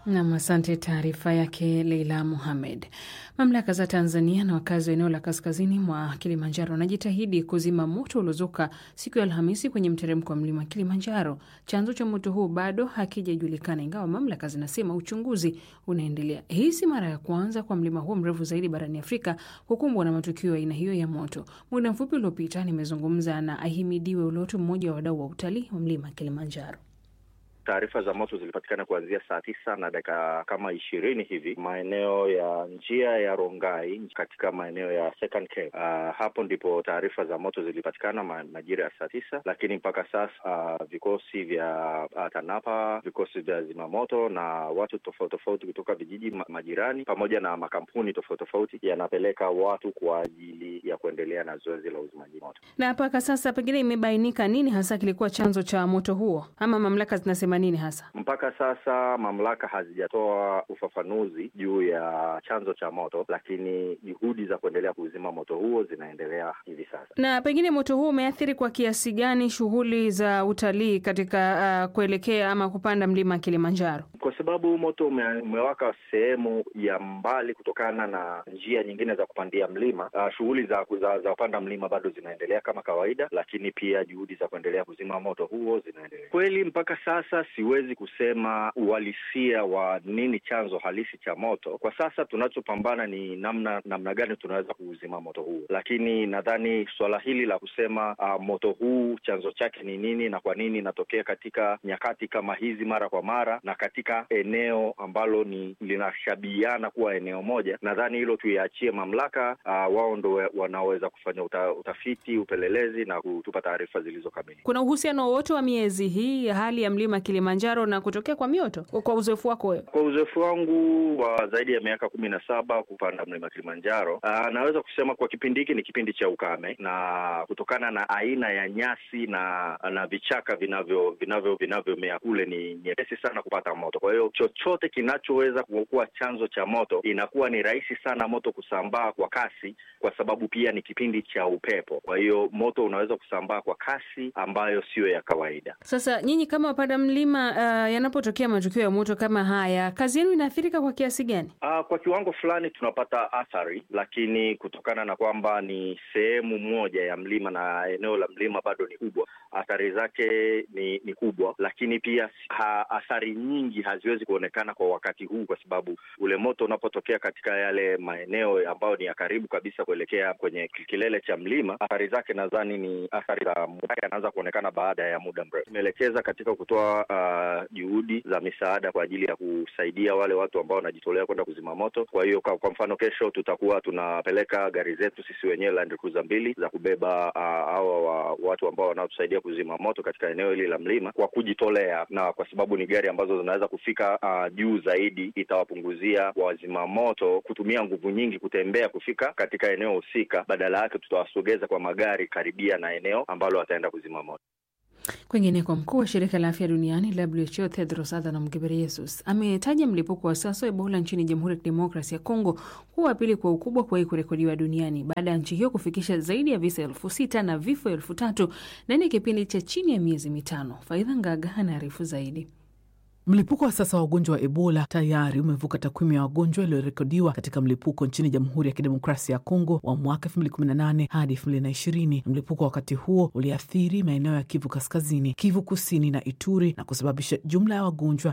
Nam, asante. Taarifa yake Leila Muhamed. Mamlaka za Tanzania na wakazi wa eneo la kaskazini mwa Kilimanjaro wanajitahidi kuzima moto uliozuka siku ya Alhamisi kwenye mteremko wa mlima Kilimanjaro. Chanzo cha moto huu bado hakijajulikana, ingawa mamlaka zinasema uchunguzi unaendelea. Hii si mara ya kwanza kwa mlima huo mrefu zaidi barani Afrika kukumbwa na matukio ya aina hiyo ya moto. Muda mfupi uliopita nimezungumza na Ahimidiwe Ulotu, mmoja wa wadau wa utalii wa mlima Kilimanjaro. Taarifa za moto zilipatikana kuanzia saa tisa na dakika kama ishirini hivi maeneo ya njia ya Rongai katika maeneo ya Second Camp. Uh, hapo ndipo taarifa za moto zilipatikana ma, majira ya saa tisa, lakini mpaka sasa uh, vikosi vya uh, TANAPA, vikosi vya zimamoto na watu tofauti tofauti kutoka vijiji ma, majirani pamoja na makampuni tofauti tofauti yanapeleka watu kwa ajili ya kuendelea na zoezi la uzimaji moto. Na mpaka sasa pengine imebainika nini hasa kilikuwa chanzo cha moto huo, ama mamlaka zinasema nini hasa? Mpaka sasa mamlaka hazijatoa ufafanuzi juu ya chanzo cha moto, lakini juhudi za kuendelea kuzima moto huo zinaendelea hivi sasa. Na pengine moto huo umeathiri kwa kiasi gani shughuli za utalii katika uh, kuelekea ama kupanda mlima Kilimanjaro? Kwa sababu moto ume, umewaka sehemu ya mbali kutokana na njia nyingine za kupandia mlima. Uh, shughuli za, za, za kupanda mlima bado zinaendelea kama kawaida, lakini pia juhudi za kuendelea kuzima moto huo zinaendelea. Kweli mpaka sasa siwezi kusema uhalisia wa nini chanzo halisi cha moto. Kwa sasa tunachopambana ni namna namna gani tunaweza kuuzima moto huu, lakini nadhani suala hili la kusema uh, moto huu chanzo chake ni nini na kwa nini inatokea katika nyakati kama hizi mara kwa mara na katika eneo ambalo ni linashabihiana kuwa eneo moja, nadhani hilo tuiachie mamlaka. Uh, wao ndo wanaoweza kufanya uta, utafiti, upelelezi na kutupa taarifa zilizo kamili. Kuna uhusiano wowote wa miezi hii ya hali ya mlima Kilimanjaro na kutokea kwa mioto, kwa uzoefu wako wewe? Kwa uzoefu wangu wa zaidi ya miaka kumi na saba kupanda mlima Kilimanjaro, uh, naweza kusema kwa kipindi hiki ni kipindi cha ukame, na kutokana na aina ya nyasi na na vichaka vinavyo vinavyo vinavyomea kule ni nyepesi sana kupata moto. Kwa hiyo chochote kinachoweza kuwa chanzo cha moto inakuwa ni rahisi sana moto kusambaa kwa kasi, kwa sababu pia ni kipindi cha upepo. Kwa hiyo moto unaweza kusambaa kwa kasi ambayo siyo ya kawaida. Sasa nyinyi kama wapanda mlima uh, yanapotokea matukio ya moto kama haya, kazi yenu inaathirika kwa kiasi gani? Uh, kwa kiwango fulani tunapata athari, lakini kutokana na kwamba ni sehemu moja ya mlima na eneo la mlima bado ni kubwa, athari zake ni, ni kubwa, lakini pia ha, athari nyingi haziwezi kuonekana kwa wakati huu, kwa sababu ule moto unapotokea katika yale maeneo ambayo ni ya karibu kabisa kuelekea kwenye kilele cha mlima, athari zake nadhani ni athari za muda, anaanza kuonekana baada ya muda mrefu. Tumeelekeza katika kutoa uh, juhudi za misaada kwa ajili ya kusaidia wale watu ambao wanajitolea kwenda kuzima moto. Kwa hiyo kwa, kwa mfano kesho tutakuwa tunapeleka gari zetu sisi wenyewe Land Cruiser mbili za kubeba hawa uh, wa, watu ambao wanaotusaidia kuzima moto katika eneo hili la mlima kwa kujitolea, na kwa sababu ni gari ambazo zinaweza kufika uh, juu zaidi, itawapunguzia wazima moto kutumia nguvu nyingi kutembea kufika katika eneo husika. Badala yake tutawasogeza kwa magari karibia na eneo ambalo wataenda kuzima moto. Kwingineko, mkuu wa shirika la afya duniani WHO Tedros Adhanom Ghebreyesus ametaja mlipuko wa sasa wa Ebola nchini Jamhuri ya Kidemokrasi ya Kongo kuwa wa pili kwa ukubwa kuwahi kurekodiwa duniani baada ya nchi hiyo kufikisha zaidi ya visa elfu sita na vifo elfu tatu ndani ya kipindi cha chini ya miezi mitano. Faidha Ngaga anaarifu zaidi. Mlipuko wa sasa wa ugonjwa wa Ebola tayari umevuka takwimu ya wagonjwa waliorekodiwa katika mlipuko nchini Jamhuri ya Kidemokrasia ya Kongo wa mwaka 2018 hadi 2020. Mlipuko wa wakati huo uliathiri maeneo ya Kivu Kaskazini, Kivu Kusini na Ituri na kusababisha jumla ya wagonjwa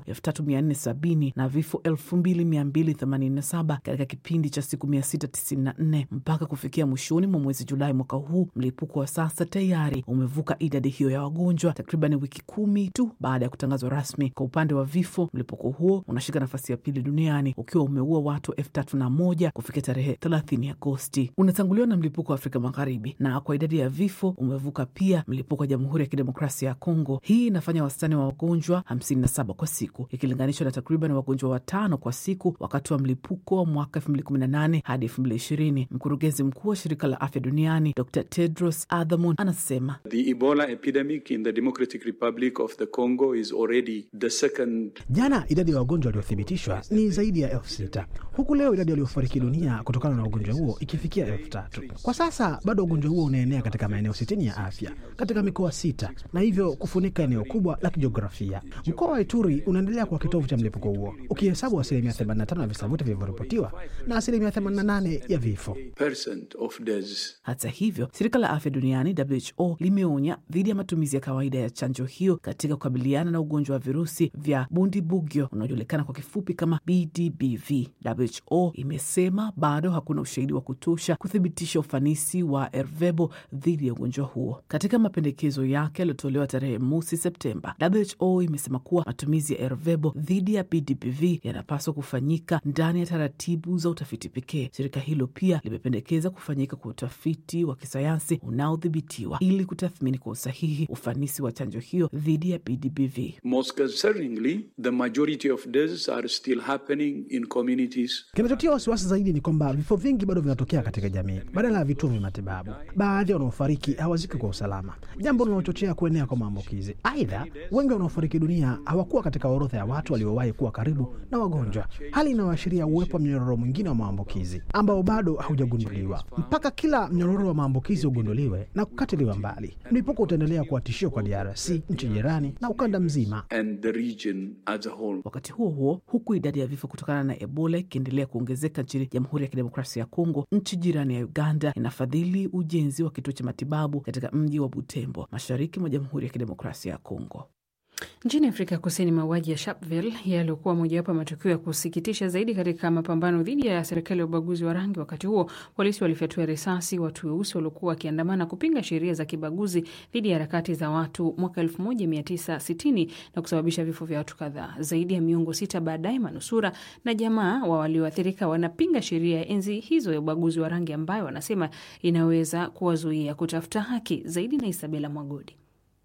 3470 na vifo 2287 katika kipindi cha siku 694 mpaka kufikia mwishoni mwa mwezi Julai mwaka huu. Mlipuko wa sasa tayari umevuka idadi hiyo ya wagonjwa takriban wiki kumi tu baada ya kutangazwa rasmi. Kwa upande wa vifo, mlipuko huo unashika nafasi ya pili duniani ukiwa umeua watu elfu tatu na moja kufikia tarehe 30 Agosti. Unatanguliwa na mlipuko wa Afrika Magharibi, na kwa idadi ya vifo umevuka pia mlipuko wa Jamhuri ya Kidemokrasia ya Kongo. Hii inafanya wastani wa wagonjwa 57 kwa siku ikilinganishwa na takriban wagonjwa watano kwa siku wakati wa mlipuko wa mwaka 2018 hadi 2020. Mkurugenzi mkuu wa shirika la afya duniani Dr Tedros Adhanom anasema The Ebola epidemic in the Democratic Republic of the Congo is already the second Jana idadi ya wagonjwa waliothibitishwa ni zaidi ya elfu sita huku leo idadi waliofariki dunia kutokana na ugonjwa huo ikifikia elfu tatu Kwa sasa bado ugonjwa huo unaenea katika maeneo sitini ya afya katika mikoa sita na hivyo kufunika eneo kubwa la kijiografia. Mkoa wa Ituri unaendelea kuwa kitovu cha mlipuko huo ukihesabu asilimia 85 ya visa vyote vilivyoripotiwa na asilimia 88 ya vifo. Hata hivyo, shirika la afya duniani WHO limeonya dhidi ya matumizi ya kawaida ya chanjo hiyo katika kukabiliana na ugonjwa wa virusi vya bundibugyo unaojulikana kwa kifupi kama BDBV. WHO imesema bado hakuna ushahidi wa kutosha kuthibitisha ufanisi wa Ervebo dhidi ya ugonjwa huo. Katika mapendekezo yake yaliyotolewa tarehe mosi Septemba, WHO imesema kuwa matumizi ya Ervebo dhidi ya BDBV yanapaswa kufanyika ndani ya taratibu za utafiti pekee. Shirika hilo pia limependekeza kufanyika kwa utafiti wa kisayansi unaodhibitiwa ili kutathmini kwa usahihi ufanisi wa chanjo hiyo dhidi ya BDBV. Most concerningly, the majority of deaths are still happening in communities. Kinachotia wasiwasi zaidi ni kwamba vifo vingi bado vinatokea katika jamii badala ya vituo vya matibabu. Baadhi ya wanaofariki hawaziki kwa usalama, jambo linalochochea kuenea kwa maambukizi. Aidha, wengi wanaofariki dunia hawakuwa katika orodha ya watu waliowahi kuwa karibu na wagonjwa, hali inayoashiria uwepo wa mnyororo mwingine wa maambukizi ambao bado haujagunduliwa. Mpaka kila mnyororo wa maambukizi ugunduliwe na kukatiliwa mbali, mlipuko utaendelea kuwa tishio kwa DRC, nchi jirani na ukanda mzima. and the region as a whole. Wakati huo huo, huku idadi ya vifo kutokana na Ebola ikiendelea kuongezeka nchini Jamhuri ya Kidemokrasia ya Kongo, nchi jirani ya Uganda inafadhili ujenzi wa kituo cha matibabu katika mji wa Butembo, mashariki mwa Jamhuri ya Kidemokrasia ya Kongo. Nchini Afrika Kusini, mauaji ya Sharpeville yaliokuwa mojawapo ya matukio ya kusikitisha zaidi katika mapambano dhidi ya serikali ya ubaguzi wa rangi. Wakati huo polisi walifyatua risasi watu weusi waliokuwa wakiandamana kupinga sheria za kibaguzi dhidi ya harakati za watu mwaka 1960 na kusababisha vifo vya watu kadhaa. Zaidi ya miongo sita baadaye, manusura na jamaa wa walioathirika wanapinga sheria ya enzi hizo ya ubaguzi wa rangi ambayo wanasema inaweza kuwazuia kutafuta haki zaidi. Na Isabela Mwagodi.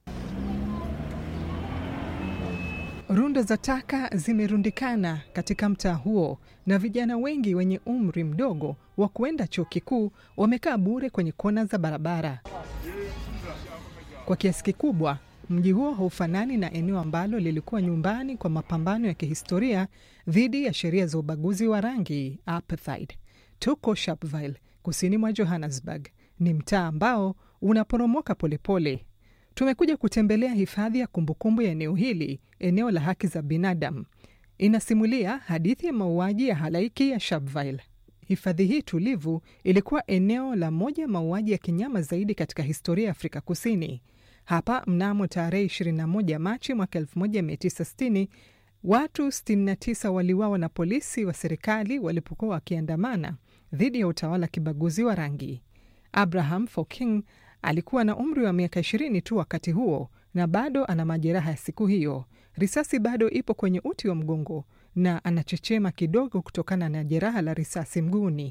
Rundo za taka zimerundikana katika mtaa huo na vijana wengi wenye umri mdogo wa kuenda chuo kikuu wamekaa bure kwenye kona za barabara. Kwa kiasi kikubwa, mji huo haufanani na eneo ambalo lilikuwa nyumbani kwa mapambano ya kihistoria dhidi ya sheria za ubaguzi wa rangi apartheid. Tuko Sharpeville, kusini mwa Johannesburg. Ni mtaa ambao unaporomoka polepole. Tumekuja kutembelea hifadhi ya kumbukumbu ya eneo hili, eneo la haki za binadamu. Inasimulia hadithi ya mauaji ya halaiki ya Sharpeville. Hifadhi hii tulivu ilikuwa eneo la moja ya mauaji ya kinyama zaidi katika historia ya Afrika Kusini. Hapa mnamo tarehe 21 Machi mwaka 1960 watu 69 waliuawa na polisi wa serikali walipokuwa wakiandamana dhidi ya utawala kibaguzi wa rangi. Abraham Foking alikuwa na umri wa miaka ishirini tu wakati huo na bado ana majeraha ya siku hiyo. Risasi bado ipo kwenye uti wa mgongo na anachechema kidogo kutokana na jeraha la risasi mguuni.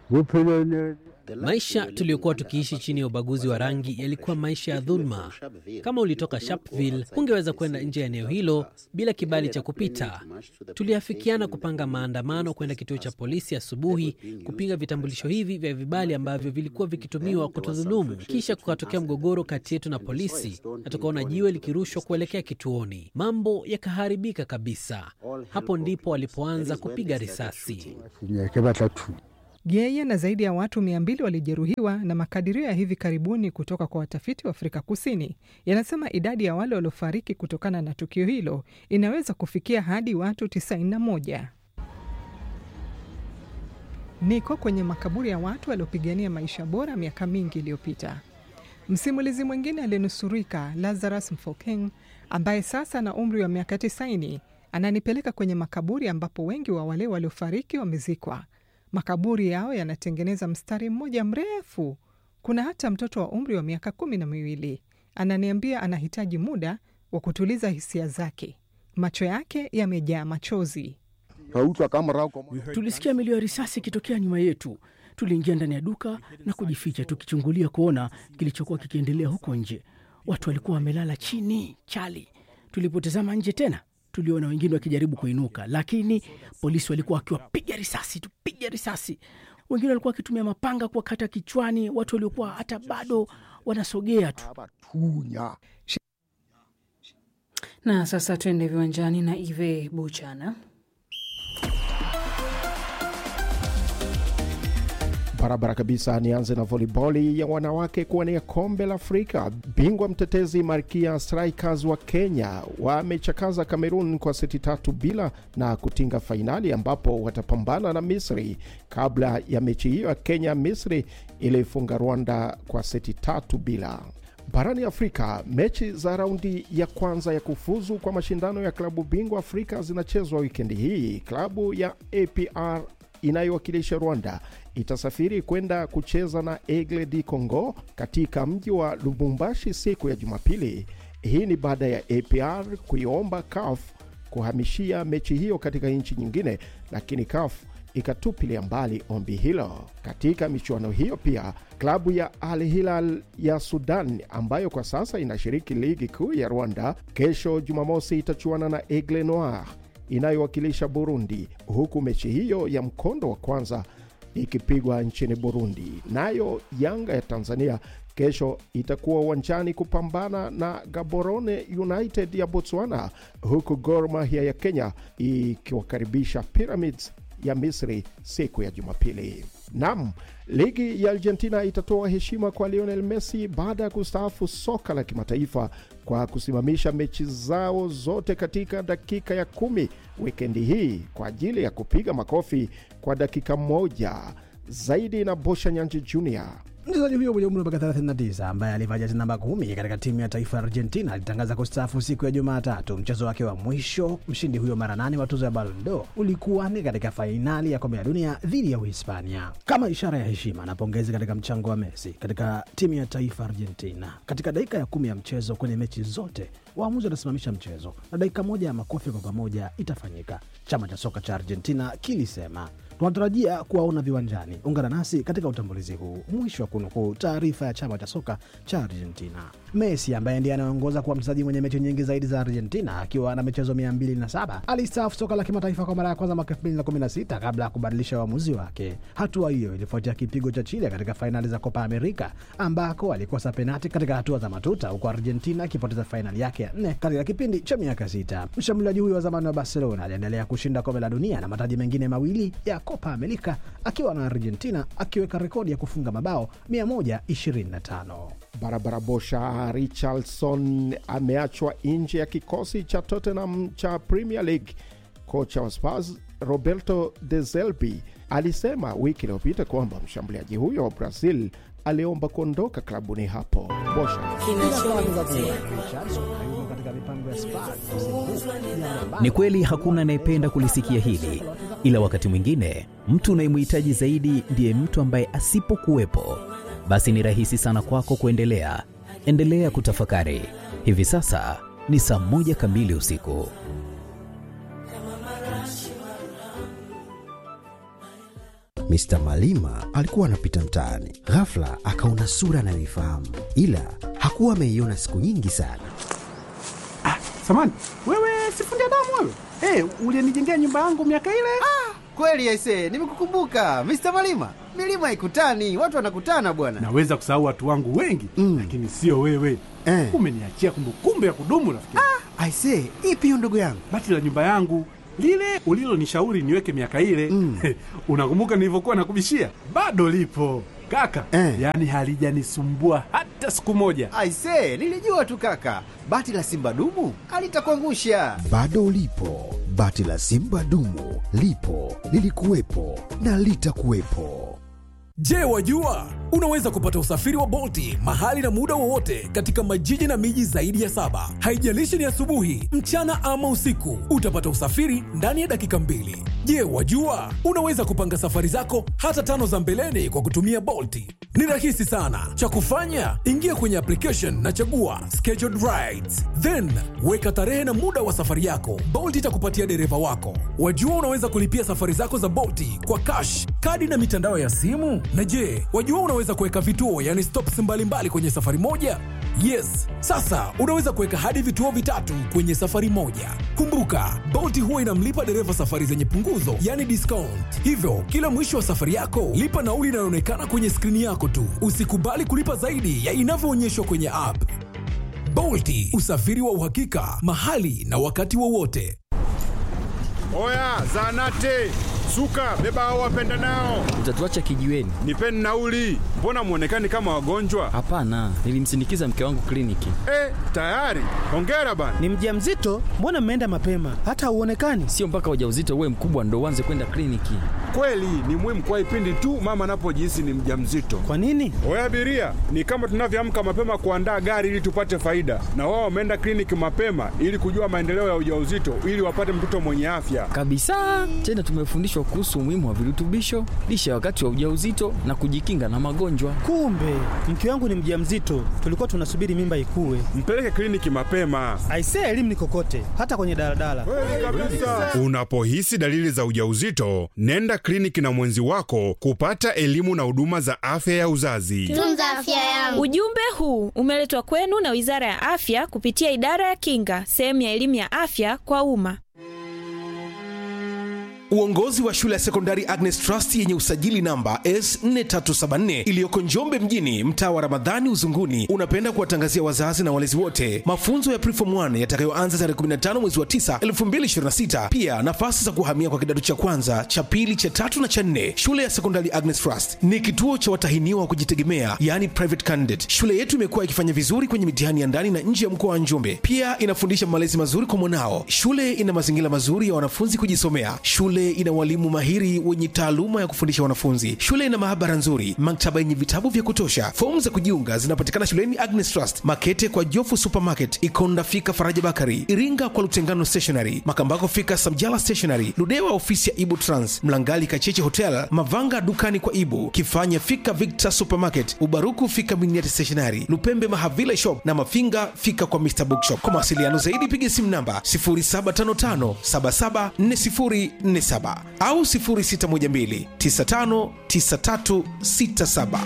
Maisha tuliyokuwa tukiishi chini ya ubaguzi wa rangi yalikuwa maisha ya dhuluma. Kama ulitoka Sharpeville, hungeweza kwenda nje ya eneo hilo bila kibali cha kupita. Tuliafikiana kupanga maandamano kwenda kituo cha polisi asubuhi kupinga vitambulisho hivi vya vibali ambavyo vilikuwa vikitumiwa kutudhulumu. Kisha kukatokea mgogoro kati yetu na polisi na tukaona jiwe likirushwa kuelekea kituoni. Mambo yakaharibika kabisa. Hapo ndipo walipoanza kupiga risasi. Yeye na zaidi ya watu mia mbili walijeruhiwa, na makadirio ya hivi karibuni kutoka kwa watafiti wa Afrika Kusini yanasema idadi ya wale waliofariki kutokana na tukio hilo inaweza kufikia hadi watu 91. Niko kwenye makaburi ya watu waliopigania maisha bora miaka mingi iliyopita. Msimulizi mwingine aliyenusurika Lazarus Mfokeng, ambaye sasa na umri wa miaka 90, ananipeleka kwenye makaburi ambapo wengi wa wale waliofariki wamezikwa. Makaburi yao yanatengeneza mstari mmoja mrefu. Kuna hata mtoto wa umri wa miaka kumi na miwili. Ananiambia anahitaji muda wa kutuliza hisia zake. Macho yake yamejaa machozi. Tulisikia milio ya risasi ikitokea nyuma yetu. Tuliingia ndani ya duka na kujificha, tukichungulia kuona kilichokuwa kikiendelea huko nje. Watu walikuwa wamelala chini chali. Tulipotazama nje tena tuliona wengine wakijaribu kuinuka, lakini polisi walikuwa wakiwapiga risasi tu, piga risasi. Wengine walikuwa wakitumia mapanga kuwakata kichwani watu waliokuwa hata bado wanasogea tu. Na sasa tuende viwanjani na Ive Buchana. Barabara kabisa. Nianze na voliboli ya wanawake kuwania kombe la Afrika. Bingwa mtetezi Malkia Strikers wa Kenya wamechakaza Cameroon kwa seti tatu bila na kutinga fainali ambapo watapambana na Misri. Kabla ya mechi hiyo ya Kenya, Misri ilifunga Rwanda kwa seti tatu bila. Barani Afrika, mechi za raundi ya kwanza ya kufuzu kwa mashindano ya klabu bingwa Afrika zinachezwa wikendi hii. Klabu ya APR inayowakilisha Rwanda itasafiri kwenda kucheza na Aigle du Congo katika mji wa Lubumbashi siku ya Jumapili. Hii ni baada ya APR kuiomba CAF kuhamishia mechi hiyo katika nchi nyingine, lakini CAF ikatupilia mbali ombi hilo. Katika michuano hiyo pia klabu ya Al Hilal ya Sudan ambayo kwa sasa inashiriki ligi kuu ya Rwanda, kesho Jumamosi itachuana na Aigle Noir inayowakilisha Burundi, huku mechi hiyo ya mkondo wa kwanza ikipigwa nchini Burundi. Nayo Yanga ya Tanzania kesho itakuwa uwanjani kupambana na Gaborone United ya Botswana, huku Gor Mahia ya Kenya ikiwakaribisha Pyramids ya Misri siku ya Jumapili. Nam, ligi ya Argentina itatoa heshima kwa Lionel Messi baada ya kustaafu soka la kimataifa kwa kusimamisha mechi zao zote katika dakika ya kumi wikendi hii kwa ajili ya kupiga makofi kwa dakika moja zaidi na Bosha Nyanji Jr. Mchezaji huyo mwenye umri wa miaka 39 ambaye alivaa jezi namba kumi katika timu ya taifa ya Argentina alitangaza kustaafu siku ya Jumatatu. Mchezo wake wa mwisho, mshindi huyo mara nane wa tuzo ya Ballon d'Or, ulikuwa ni katika fainali ya kombe la dunia dhidi ya Uhispania, kama ishara ya heshima na pongezi katika mchango wa Messi katika timu ya taifa Argentina. Katika dakika ya kumi ya mchezo kwenye mechi zote, waamuzi watasimamisha mchezo na dakika moja ya makofi kwa pamoja itafanyika. Chama cha soka cha Argentina kilisema tunatarajia kuwaona viwanjani. Ungana nasi katika utambulizi huu. Mwisho wa kunukuu taarifa ya chama cha soka cha Argentina. Messi ambaye ndiye anayeongoza kuwa mchezaji mwenye mechi nyingi zaidi za Argentina akiwa na michezo 207 alistaafu soka la kimataifa kwa mara ya kwanza mwaka 2016 kabla ya kubadilisha uamuzi wake. Hatua hiyo ilifuatia kipigo cha Chile katika fainali za Copa America ambako alikosa penati katika hatua za matuta, huku Argentina akipoteza fainali yake ya nne katika kipindi cha miaka sita. Mshambuliaji huyo wa zamani wa Barcelona aliendelea kushinda kombe la dunia na mataji mengine mawili ya Copa America akiwa na Argentina akiweka rekodi ya kufunga mabao 125. Barabara Bosha Richarlison ameachwa nje ya kikosi cha Tottenham cha Premier League. Kocha wa Spurs Roberto De Zerbi alisema wiki iliyopita kwamba mshambuliaji huyo wa Brazil aliomba kuondoka klabuni hapo. Bosha Ni kweli hakuna anayependa kulisikia hili, ila wakati mwingine mtu unayemhitaji zaidi ndiye mtu ambaye asipokuwepo, basi ni rahisi sana kwako kuendelea. Endelea kutafakari. Hivi sasa ni saa moja kamili usiku. Mr. Malima alikuwa anapita mtaani, ghafla akaona sura anayoifahamu, ila hakuwa ameiona siku nyingi sana. Ah, samani wewe, sifundi damu wewe. Hey, ulienijengea nyumba yangu miaka ile. Ah, kweli aisee, nimekukumbuka Mr. Malima. Milima haikutani, watu wanakutana bwana. Naweza kusahau watu wangu wengi mm, lakini sio wewe eh. Umeniachia kumbukumbu ya kudumu rafiki. Ah, aisee, ipi hiyo ndugu yangu? Bati la nyumba yangu lile ulilonishauri niweke miaka ile mm. Unakumbuka nilivyokuwa nakubishia? Bado lipo kaka eh. Yaani halijanisumbua hata siku moja. Aisee, nilijua tu kaka, bati la simba dumu alitakuangusha. Bado lipo bati la simba dumu, lipo lilikuwepo na litakuwepo. Je, wajua unaweza kupata usafiri wa Bolti mahali na muda wowote katika majiji na miji zaidi ya saba. Haijalishi ni asubuhi, mchana ama usiku, utapata usafiri ndani ya dakika mbili. Je, wajua unaweza kupanga safari zako hata tano za mbeleni kwa kutumia Bolti? Ni rahisi sana. Cha kufanya, ingia kwenye application na chagua scheduled rides, then weka tarehe na muda wa safari yako. Bolt itakupatia dereva wako. Wajua unaweza kulipia safari zako za Bolti kwa cash, kadi na mitandao ya simu. Na je, wajua unaweza kuweka vituo, yani stops mbalimbali mbali kwenye safari moja? Yes, sasa unaweza kuweka hadi vituo vitatu kwenye safari moja. Kumbuka, Bolt huwa inamlipa dereva safari zenye punguzo, yani discount. Hivyo kila mwisho wa safari yako lipa nauli inayoonekana kwenye skrini yako tu. Usikubali kulipa zaidi ya inavyoonyeshwa kwenye app. Bolti, usafiri wa uhakika mahali na wakati wowote. Oya, zanate suka, beba hao wapenda nao, Utatuacha kijiweni? nipeni nauli. Mbona mwonekani kama wagonjwa? Hapana, nilimsindikiza mke wangu kliniki. Eh, tayari. Hongera bana. Ni mjamzito? Mbona mmeenda mapema? Hata hauonekani. Sio mpaka ujauzito uwe mkubwa ndo uanze kwenda kliniki. Kweli ni muhimu kwa ipindi tu mama anapojihisi ni mjamzito. Kwa nini? Oya abiria, ni kama tunavyoamka mapema kuandaa gari ili tupate faida, na wao wameenda kliniki mapema ili kujua maendeleo ya ujauzito ili wapate mtoto mwenye afya. Kabisa. Tena tumefundishwa kuhusu umuhimu wa virutubisho, lishe wakati wa ujauzito na kujikinga na magonjwa. Kumbe mke wangu ni mjamzito, tulikuwa tunasubiri mimba ikue. Mpeleke kliniki mapema. Aisee, elimu ni kokote, hata kwenye daladala. Unapohisi dalili za ujauzito, nenda kliniki na mwenzi wako kupata elimu na huduma za afya ya uzazi. Tunza afya yangu. Ujumbe huu umeletwa kwenu na Wizara ya Afya kupitia Idara ya Kinga, sehemu ya elimu ya afya kwa umma. Uongozi wa shule ya sekondari Agnes Trust yenye usajili namba S4374 iliyoko Njombe mjini, mtaa wa Ramadhani Uzunguni, unapenda kuwatangazia wazazi na walezi wote mafunzo ya Preform 1 yatakayoanza tarehe 15 mwezi wa 9 2026. Pia nafasi za kuhamia kwa kidato cha kwanza, cha pili, cha tatu na cha nne. Shule ya sekondari Agnes Trust ni kituo cha watahiniwa wa kujitegemea, yani private candidate. Shule yetu imekuwa ikifanya vizuri kwenye mitihani ya ndani na nje ya mkoa wa Njombe. Pia inafundisha malezi mazuri kwa mwanao. Shule ina mazingira mazuri ya wanafunzi kujisomea. Shule ina walimu mahiri wenye taaluma ya kufundisha wanafunzi. Shule ina maabara nzuri, maktaba yenye vitabu vya kutosha. Fomu za kujiunga zinapatikana shuleni Agnes Trust, Makete kwa Jofu Supermarket, Ikonda fika Faraja Bakari, Iringa kwa Lutengano Stationery, Makambako fika Samjala Stationery, Ludewa ofisi ya Ibu Trans, Mlangali Kacheche Hotel, Mavanga dukani kwa Ibu, Kifanya fika Victor Supermarket, Ubaruku fika Miniati Stationery, Lupembe Mahavila Shop na Mafinga fika kwa Mr Bookshop. Kwa mawasiliano zaidi piga simu namba 0755 774047 au 0612 959367.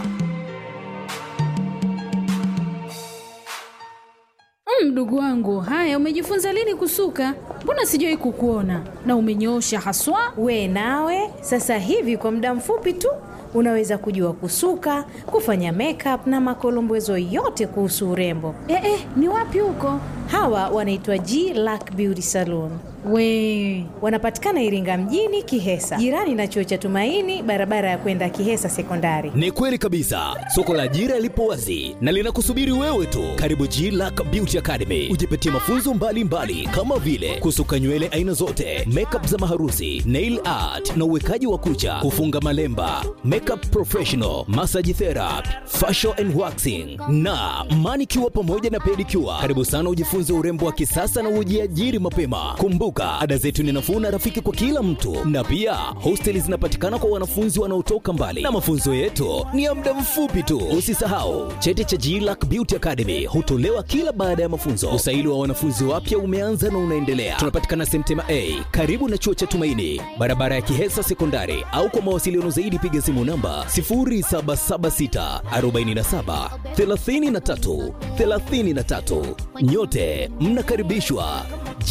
Mdogo wangu, haya, umejifunza lini kusuka? Mbona sijawahi kukuona na umenyoosha haswa. We nawe sasa hivi kwa muda mfupi tu unaweza kujua kusuka, kufanya makeup na makolombezo yote kuhusu urembo. Eh, eh, ni wapi huko? Hawa wanaitwa G Lack Beauty Salon. We Wanapatikana Iringa mjini Kihesa, jirani na chuo cha Tumaini, barabara ya kwenda Kihesa Sekondari. Ni kweli kabisa, soko la ajira lipo wazi na linakusubiri wewe tu. Karibu G Lack Beauty Academy, ujipatie mafunzo mbalimbali mbali, kama vile kusuka nywele aina zote, makeup za maharusi, nail art na uwekaji wa kucha, kufunga malemba, makeup professional, massage therapy, facial and waxing na manicure pamoja na pedicure. Karibu sana ujifunze urembo wa kisasa na ujiajiri mapema. Kumbuka, ada zetu ni nafuu na rafiki kwa kila mtu, na pia hosteli zinapatikana kwa wanafunzi wanaotoka mbali, na mafunzo yetu ni ya muda mfupi tu. Usisahau cheti cha GLAC Beauty Academy hutolewa kila baada ya mafunzo. Usaili wa wanafunzi wapya umeanza na unaendelea. Tunapatikana Semtema A karibu na chuo cha Tumaini, barabara ya Kihesa Sekondari, au kwa mawasiliano zaidi piga simu namba 0776 47 33 33. Nyote mnakaribishwa